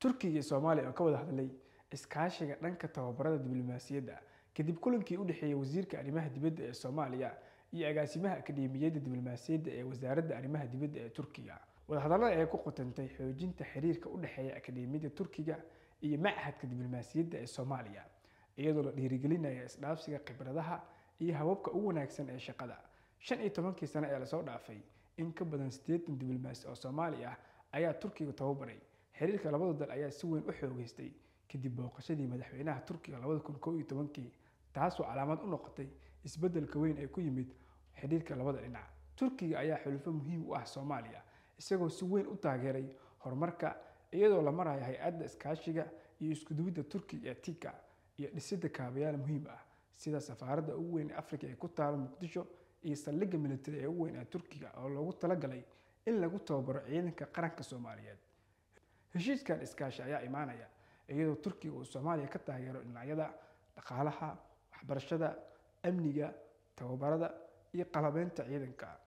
turkiga iyo soomaaliya oo ka wada hadlay iskaashiga dhanka tababarada diblomaasiyadda kadib kulankii u dhexeeyay wasiirka arrimaha dibadda ee soomaaliya iyo agaasimaha akademiyadda diblomaasiyadda ee wasaaradda arrimaha dibadda ee turkiga wadahadallada ayaa ku qotantay xoojinta xiriirka u dhexeeya akademiyadda turkiga iyo machadka diblomaasiyadda ee soomaaliya iyadoo la dhiirigelinaya isdhaafsiga khibradaha iyo hababka ugu wanaagsan ee shaqada shan iyo tobankii sano ee lasoo dhaafay in ka badan siddeetan diblomaasi oo soomaali ah ayaa turkiga tababaray xiriirka labada dal ayaa si weyn u xoogeystay kadib booqashadii madaxweynaha turkiga labada kun koo iyo tobankii taasoo calaamad u noqotay isbeddelka weyn ee ku yimid xidhiirka labada dhinac turkiga ayaa xulufo muhiim u ah soomaaliya isagoo si weyn u taageeray horumarka iyadoo la marayo hay-adda iskaashiga iyo iskuduwidda turkiga ee tika iyo dhisidda kaabayaal muhiim ah sida safaaradda ugu weyn ee afrika ee ku taalo muqdisho iyo saldhigga militari ee ugu weyn ee turkiga oo loogu talagalay in lagu tababaro ciidanka qaranka soomaaliyeed heshiiskan iskaashi ayaa imaanaya iyadoo turkiga uu soomaaliya ka taageero dhinacyada dhaqaalaha waxbarashada amniga tababarada iyo qalabeynta ciidanka